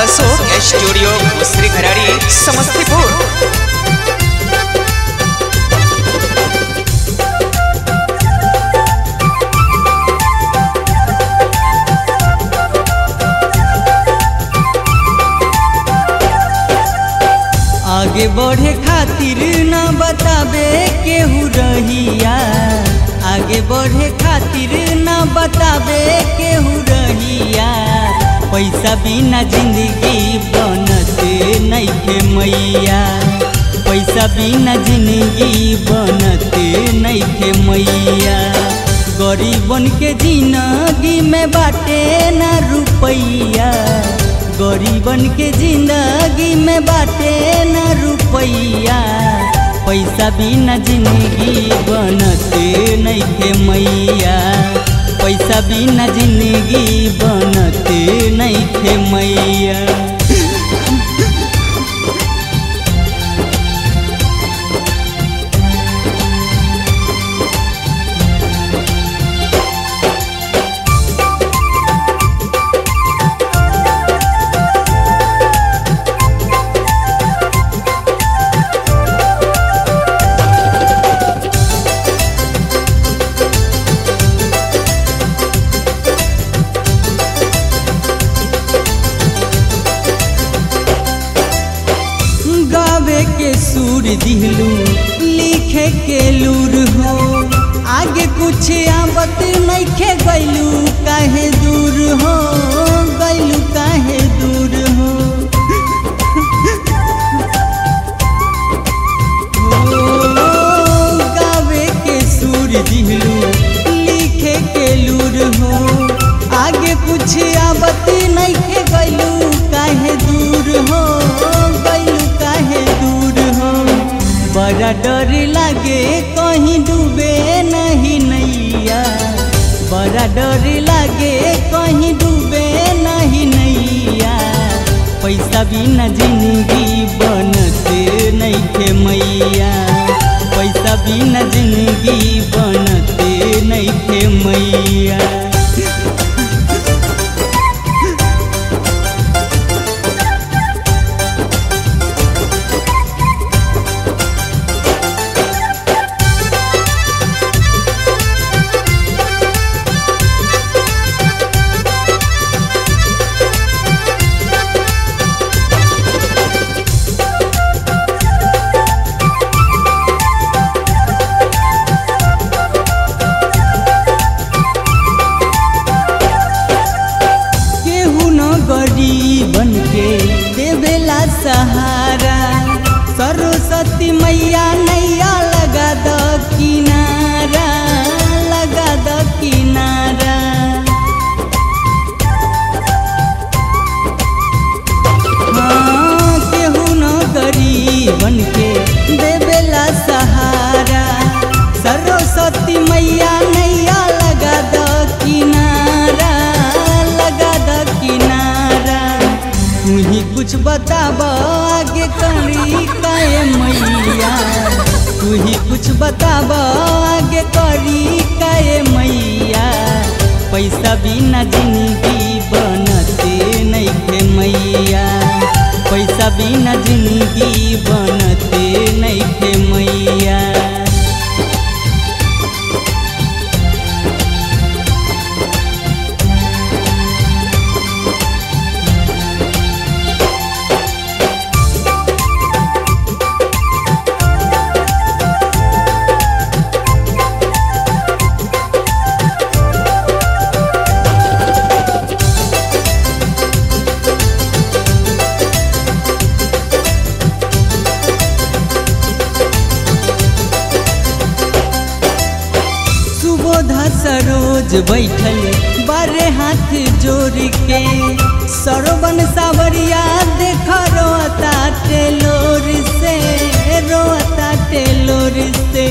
Ashok studio दूसरी घराड़ी समस्तीपुर आगे बढ़े खातिर ना बताबे केहू रहिया आगे बढ़े खातिर ना बताबे केहू रहिया पैसा बिना जिंदगी बनते नइखे मैया पैसा बिना जिंदगी बनते नइखे मैया गरीबन के जिंदगी में बाटे ना रुपैया गरीबन के जिंदगी में बाटे न रुपैया पैसा बिना जिंदगी बनते नइखे मैया पैसा बिना जिंदगी बनते नइखे मैया गावे के सुर दिहलू लिखे के लूर हो आगे कुछ आवत नइखे गइलू काहे दूर हो गइलू काहे दूर हो ओ, गावे के सुर दिहलू लिखे के लूर हो आगे कुछ आवत नइखे गइलू काहे दूर हो गइलू काहे दूर हो बड़ा डर लागे कहीं डूबे नहीं नैया बड़ा डर लागे कहीं डूबे नहीं नैया पैसा बिना जिंदगी बनते नइखे मैया पैसा बिना जिंदगी बनते नइखे मैया केहू न गरीबन के देवेला सहारा सरस्वती मैया नैया लगा द किनारा लगा द किनारा हाँ, केहू न गरीबन के देवेला सहारा सरस्वती मैया नैया लगा द किनारा लगा द किनारा तू ही कुछ बताब आगे करी काए मैया तू ही कुछ बताब आगे करी काए मैया पैसा बिना जिंदगी बनते नइखे मैया पैसा बिना जिंदगी बनते नइखे मैया सुबोधा सरोज बैठल बारे हाथ जोड़ के सरवन सावरिया देख रोता टेलोर से रोता टेलोर से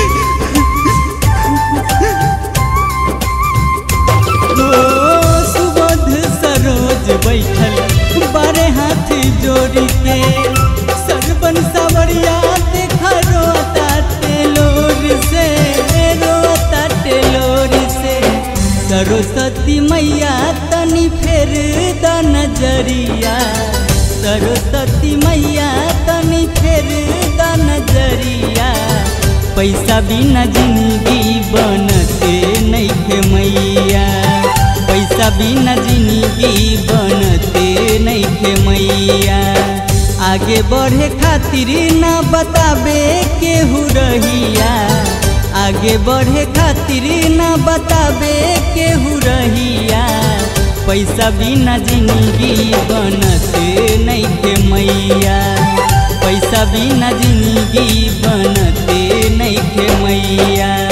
ओ सुबोध सरोज बैठल बारे हाथ जोड़ के सरवन सावरिया देख रोता टेलोर से रोता टेलोर से सरस्वती मैया मैया तनी फेर द नजरिया सरस्वती मैया तनी फेर द नजरिया पैसा बिना जिंदगी बनते नैखे मैया पैसा बिना जिंदगी बनते नैखे मैया आगे बढ़े खातिर ना बताबे केहू रहिया आगे बढ़े खातिर ना बताबे केहू रहिया पैसा बिना जिंदगी बनते नैखे मैया पैसा बिना जिंदगी बनते नैखे मैया